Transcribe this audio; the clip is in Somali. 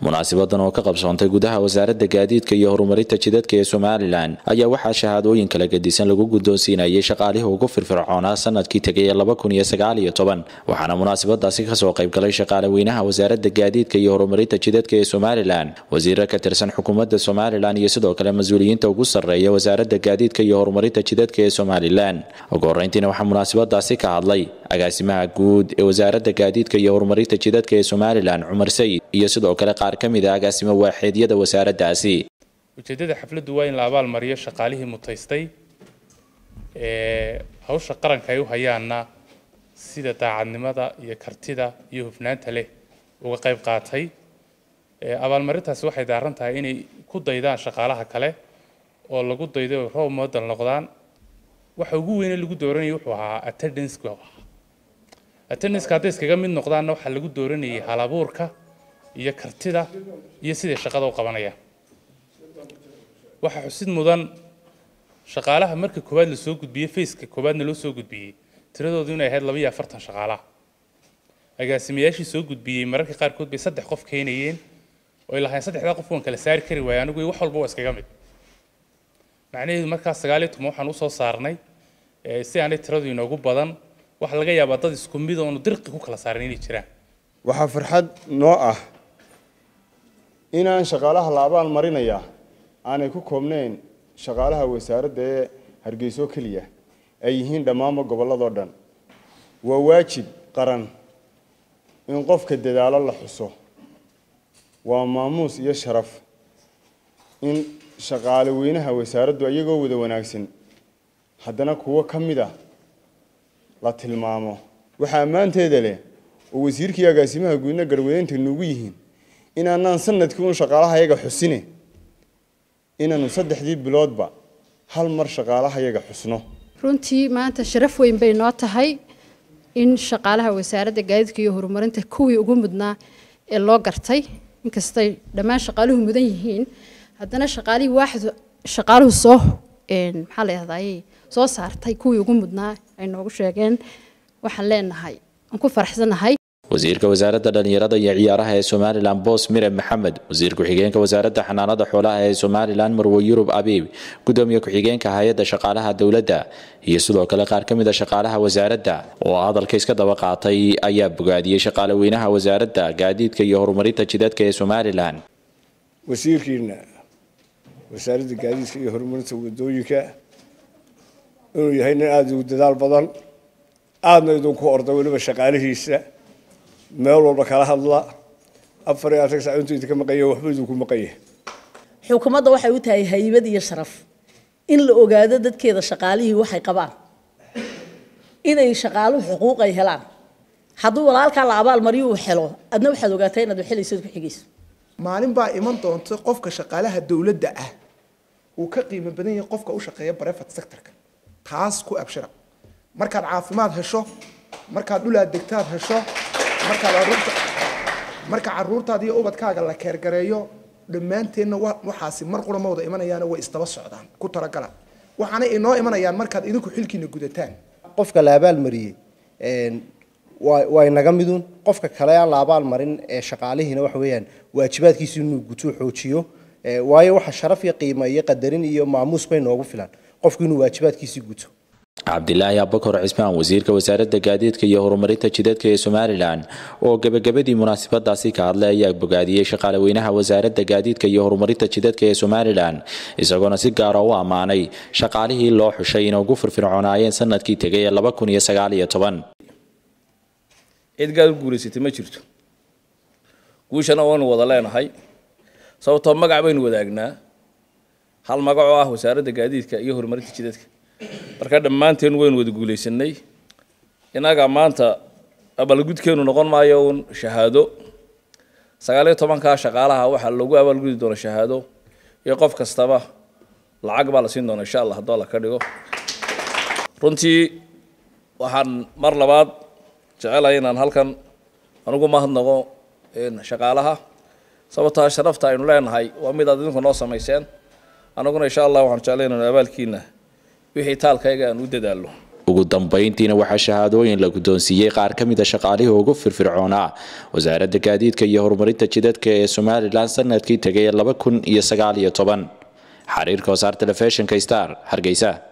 munaasabadan oo ka qabsoontay gudaha wasaaradda gaadiidka iyo horumarinta jidadka ee somalilan ayaa waxaa shahaadooyin kala gedisan lagu guddoonsiinayay shaqaalihii ugu firfircoonaa sanadkii tegay waxaana munaasabadaasi kasoo qaybgalay shaqaale weynaha wasaaradda gaadiidka iyo horumarinta jidadka ee somalilan wasiiro ka tirsan xukuumadda somalilan iyo sidoo kale mas-uuliyiinta ugu sarreeya wasaaradda gaadiidka iyo horumarinta jidadka ee somalilan ugu horeyntiina waxaa munaasabadaasi ka hadlay agaasimaha guud ee wasaaradda gaadiidka iyo horumarinta jidadka ee somalilan cumar sayid iyo sidoo kale qaar ka mid a agaasimo waaxeedyada wasaaraddaasi ujeeddada xafladdu waa in la abaalmariyo shaqaalihii mutaystay ee hawsha qaranka ay u hayaanna sida daacadnimada iyo kartida iyo hufnaanta leh uga qayb qaatay abaalmarintaasi waxay daaran tahay inay ku daydaan shaqaalaha kale oo lagu daydo oo roob model noqdaan waxa ugu weyne lagu dooranayay wuxuu ahaa attendance-ku ahaa attendance-ka hadday iskaga mid noqdaanna waxaa lagu dooranayay halabuurka iyo kartida iyo siday shaqada u qabanayaan waxaa xusid mudan shaqaalaha marka koowaad lasoo gudbiyey faceka koowaadna loo soo gudbiyey tiradoodu inay ahayd laba iyo afartan shaqaalaha agaasimayaashii soo gudbiyey mararka qaarkood bay saddex qof keenayeen oo ay lahayn saddexdaa qof waan kala saari kari waaya anigu wax walba waa iskaga mid macnaheedu markaas sagaal iyo toban waxaan usoo saarnay si aanay tiradu inoogu badan waxaa laga yaabaa dad isku mid oonu dirqi ku kala saaran inay jiraan waxaa farxad noo ah inaan shaqaalaha la abaal marinayaa aanay ku koobnayn shaqaalaha wasaaradda ee hargeyso keliya ay yihiin dhammaanba gobolladoo dhan waa waajib qaran in qofka dadaalo la xuso waa maamuus iyo sharaf in shaqaale weynaha wasaaraddu iyagoo wada wanaagsan haddana kuwo ka mid a la tilmaamo waxaa ammaanteeda leh oo wasiirkii agaasimaha guudna garwadeynta nuugu yihiin inaanaan sanadkii uun shaqaalaha yaga xusine inaanu saddexdii biloodba hal mar shaqaalaha yaga xusno runtii maanta sharaf weyn bay noo tahay in shaqaalaha wasaaradda gaadiidka iyo horumarinta kuwii ugu mudnaa ee loo gartay inkastay dhammaan shaqaaluhu mudan yihiin haddana shaqaalihii waaxid shaqaaluhu soo maxaa la yahdaayey soo saartay kuwii ugu mudnaa ay noogu sheegeen waxaan leenahay aan ku faraxsanahay wasiirka wasaaradda dhallinyarada iyo ciyaaraha ee somalilan boos mire maxamed wasiir ku-xigeenka wasaaradda xanaanada xoolaha ee somalilan marwe yurub abiib gudoomiye ku-xigeenka hay-adda shaqaalaha dowladda iyo sidoo kale qaar ka mid a shaqaalaha wasaaradda oo hadalka iska daba qaatay ayaa bogaadiyey shaqaale weynaha wasaaradda gaadiidka iyo horumarinta jidadka ee somalilan wasiirkiina wasaaradda gaadiidka iyo horumarinta wadooyinka inuu yahay nin aada ugu dadaal badan aadna idinku orda weliba shaqaalihiisa meel walba kala hadla afar iyo afartan sac intuu idinka maqanya waxba idinku maqanya xukuumadda waxay u tahay haybad iyo sharaf in la ogaado dadkeeda shaqaalihii waxay qabaan inay shaqaaluhu xuquuq ay helaan hadduu walaalkaa la abaal mariyo uu helo adna waxaad ogaataa inaad waxelaysood ku xigayso maalin baa iman doonta qofka shaqaalaha dowladda ah uu ka qiimo badan yahay qofka u shaqeeya brevet sectorka taas ku abshira markaad caafimaad hesho markaad dhulaad degtaad hesho markaad caruurta marka caruurtaada iyo ubadkaaga la keergareeyo dhammaanteenna waxaasi mar qura ma wada imanayaana way isdaba socdaan ku talagala waxaana inoo imanayaan markaad idinku xilkiina gudataan qofka la abaalmariyey waa inaga midun qofka kale aan la abaalmarin ee shaqaalihiina waxa weeyaan waajibaadkiisu inuu gutuu xoojiyo waayo waxa sharaf iyo qiimo iyo qadarin iyo maamuus bay noogu filan qofku inuu waajibaadkiisii guto cabdilaahi abakor cismaan wasiirka wasaaradda gaadiidka iyo horumarinta jidadka ee somalilan oo gebagabadii munaasabadaasi ka hadlay ayaa bogaadiyey shaqaale weynaha wasaaradda gaadiidka iyo horumarinta jidadka ee somalilan isagoona si gaara u ammaanay shaqaalihii loo xushay inay ugu firfircoonaayeen sanadkii tegay ee laba kun iyo sagaal iyo toban cid gaad u guulaysatay ma jirto guushana waanu wada leenahay sababtoo magac baynu wadaagnaa hal magac oo ah wasaaradda gaadiidka iyo horumarinta jidadka marka dhammaanteen waynu wada guulaysanay innaga maanta abaalgudkeenu noqon maayo uun shahaado sagaaliyo tobankaa shaqaalaha waxaa lagu abaalgudi doona shahaado iyo qof kastaba lacag baa la siin doona insha allah haddoo la ka dhigo runtii waxaan mar labaad jecelahay inaan halkan anugu mahadnaqo shaqaalaha sababtaa sharafta aynu leenahay waa mid aad idinku noo samayseen anaguna insha allah waxaan jeclay inaan abaalkiina wixii taalkayga aan u dadaalno ugu dambayntiina waxaa shahaadooyin la guddoonsiiyey qaar ka mid a shaqaalihii ugu firfircoonaa wasaaradda gaadiidka iyo horumarinta jidadka ee somalilan sanadkii tegay laba kun iyo sagaal iyo toban xariirka wasaar telefishinka star hargeysa